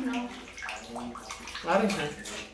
ነው? አሪፍ ነው።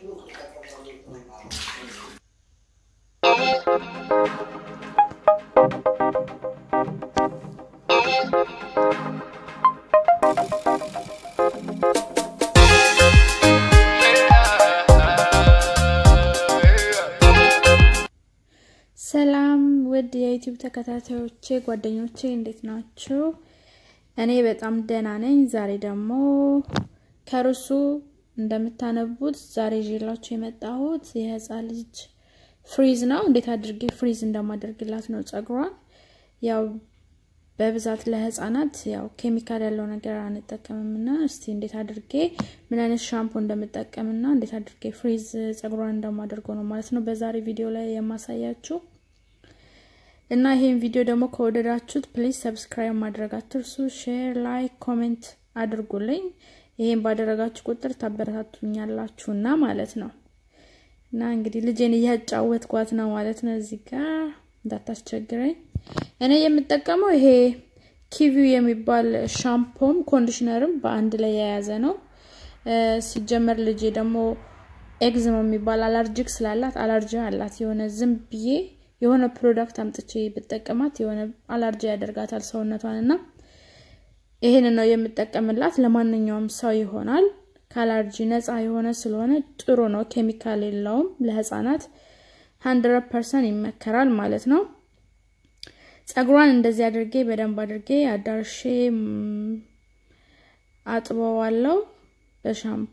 ሰላም ውድ የዩቲዩብ ተከታታዮቼ ጓደኞቼ እንዴት ናችሁ? እኔ በጣም ደህና ነኝ። ዛሬ ደግሞ ከርሱ እንደምታነቡት ዛሬ ይዤላችሁ የመጣሁት የህፃን ልጅ ፍሪዝ ነው። እንዴት አድርጌ ፍሪዝ እንደማደርግላት ነው ጸጉሯን። ያው በብዛት ለህፃናት ያው ኬሚካል ያለው ነገር አንጠቀምምና እስቲ እንዴት አድርጌ ምን አይነት ሻምፖ እንደምጠቀምና እንዴት አድርጌ ፍሪዝ ጸጉሯን እንደማደርገው ነው ማለት ነው በዛሬ ቪዲዮ ላይ የማሳያችሁ። እና ይሄን ቪዲዮ ደግሞ ከወደዳችሁት ፕሊዝ ሰብስክራይብ ማድረግ አትርሱ። ሼር፣ ላይክ፣ ኮሜንት አድርጉልኝ። ይሄን ባደረጋችሁ ቁጥር ታበረታቱኛላችሁና ማለት ነው። እና እንግዲህ ልጄን እያጫወትኳት ነው ማለት ነው። እዚህ ጋር እንዳታስቸግረኝ። እኔ የምጠቀመው ይሄ ኪቪው የሚባል ሻምፖም ኮንዲሽነርም በአንድ ላይ የያዘ ነው። ሲጀመር ልጄ ደግሞ ኤግዝሞ የሚባል አላርጂክ ስላላት አላርጂ አላት የሆነ ዝም ብዬ የሆነ ፕሮዳክት አምጥቼ ብጠቀማት የሆነ አላርጂ ያደርጋታል ሰውነቷን እና ይሄንን ነው የምጠቀምላት። ለማንኛውም ሰው ይሆናል። ከአላርጂ ነፃ የሆነ ስለሆነ ጥሩ ነው። ኬሚካል የለውም። ለህፃናት ሀንድረድ ፐርሰንት ይመከራል ማለት ነው። ጸጉሯን እንደዚህ አድርጌ በደንብ አድርጌ አዳርሼ አጥበዋለሁ በሻምፖ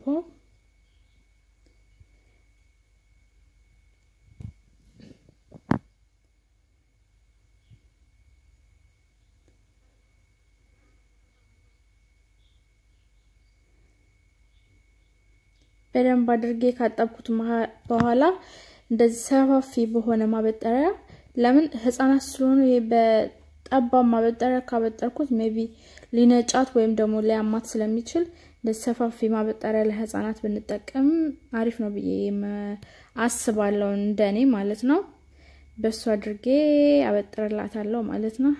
በደንብ አድርጌ ካጠብኩት በኋላ እንደዚህ ሰፋፊ በሆነ ማበጠሪያ ለምን ህፃናት ስለሆኑ ይሄ በጠባብ ማበጠሪያ ካበጠርኩት ሜቢ ሊነጫት ወይም ደግሞ ሊያማት ስለሚችል እንደዚህ ሰፋፊ ማበጠሪያ ለህፃናት ብንጠቀም አሪፍ ነው ብዬ አስባለሁ፣ እንደኔ ማለት ነው። በሱ አድርጌ አበጥርላታለሁ ማለት ነው።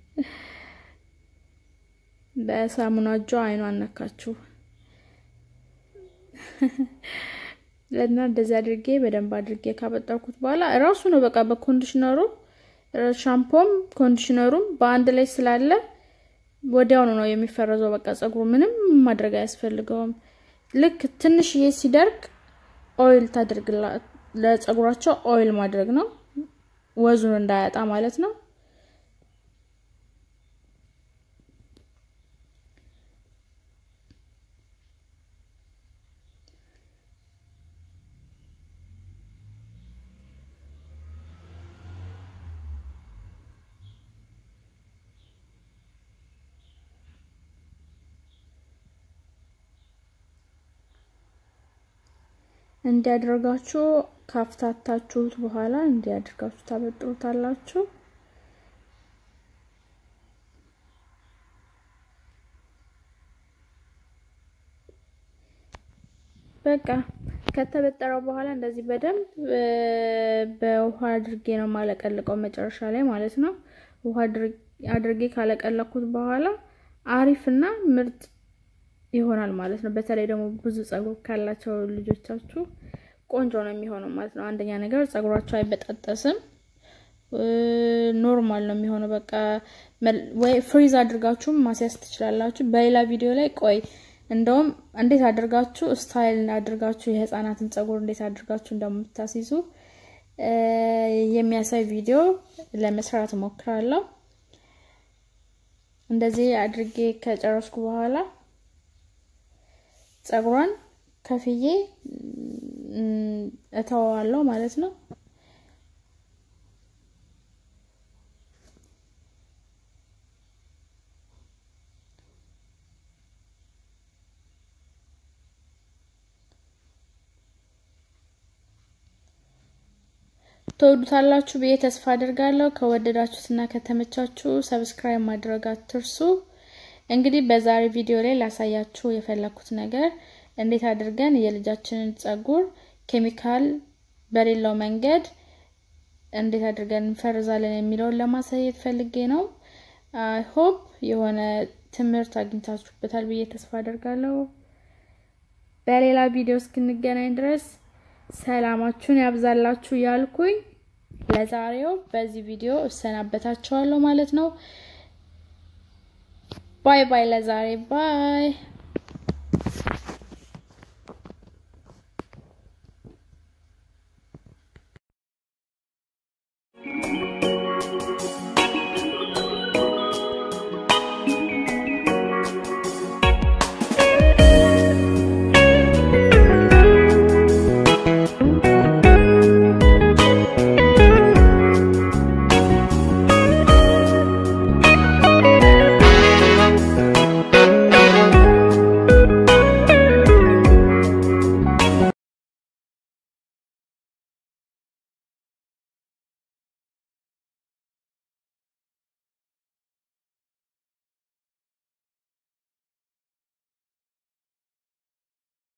በሳሙና እጇ አይኗን ነካችሁ እና እንደዚህ አድርጌ በደንብ አድርጌ ካበጠርኩት በኋላ እራሱ ነው በቃ በኮንዲሽነሩ ሻምፖም ኮንዲሽነሩም በአንድ ላይ ስላለ ወዲያውኑ ነው የሚፈረዘው። በቃ ጸጉሩ ምንም ማድረግ አያስፈልገውም። ልክ ትንሽዬ ሲደርቅ ኦይል ታደርግላ ለጸጉራቸው ኦይል ማድረግ ነው፣ ወዙን እንዳያጣ ማለት ነው። እንዲያደርጋችሁ ካፍታታችሁት በኋላ እንዲያደርጋችሁ ታበጥሩታላችሁ። በቃ ከተበጠረው በኋላ እንደዚህ በደንብ በውሃ አድርጌ ነው ማለቀልቀው መጨረሻ ላይ ማለት ነው። ውሃ አድርጌ ካለቀለኩት በኋላ አሪፍና ምርጥ ይሆናል ማለት ነው። በተለይ ደግሞ ብዙ ጸጉር ካላቸው ልጆቻችሁ ቆንጆ ነው የሚሆነው ማለት ነው። አንደኛ ነገር ጸጉራቸው አይበጣጠስም፣ ኖርማል ነው የሚሆነው። በቃ ወይ ፍሪዝ አድርጋችሁም ማስያዝ ትችላላችሁ። በሌላ ቪዲዮ ላይ ቆይ እንደውም እንዴት አድርጋችሁ ስታይል አድርጋችሁ የህፃናትን ጸጉር እንዴት አድርጋችሁ እንደምታስይዙ የሚያሳይ ቪዲዮ ለመስራት እሞክራለሁ። እንደዚህ አድርጌ ከጨረስኩ በኋላ ጸጉሯን ከፍዬ እተወዋለሁ ማለት ነው። ትወዱታላችሁ ብዬ ተስፋ አድርጋለሁ። ከወደዳችሁትና ከተመቻችሁ ሰብስክራይብ ማድረግ አትርሱ። እንግዲህ በዛሬ ቪዲዮ ላይ ላሳያችሁ የፈለኩት ነገር እንዴት አድርገን የልጃችንን ጸጉር ኬሚካል በሌለው መንገድ እንዴት አድርገን እንፈርዛለን የሚለውን ለማሳየት ፈልጌ ነው። ሆፕ የሆነ ትምህርት አግኝታችሁበታል ብዬ ተስፋ አደርጋለሁ። በሌላ ቪዲዮ እስክንገናኝ ድረስ ሰላማችሁን ያብዛላችሁ ያልኩኝ ለዛሬው በዚህ ቪዲዮ እሰናበታችኋለሁ ማለት ነው። ባይ ባይ። ለዛሬ ባይ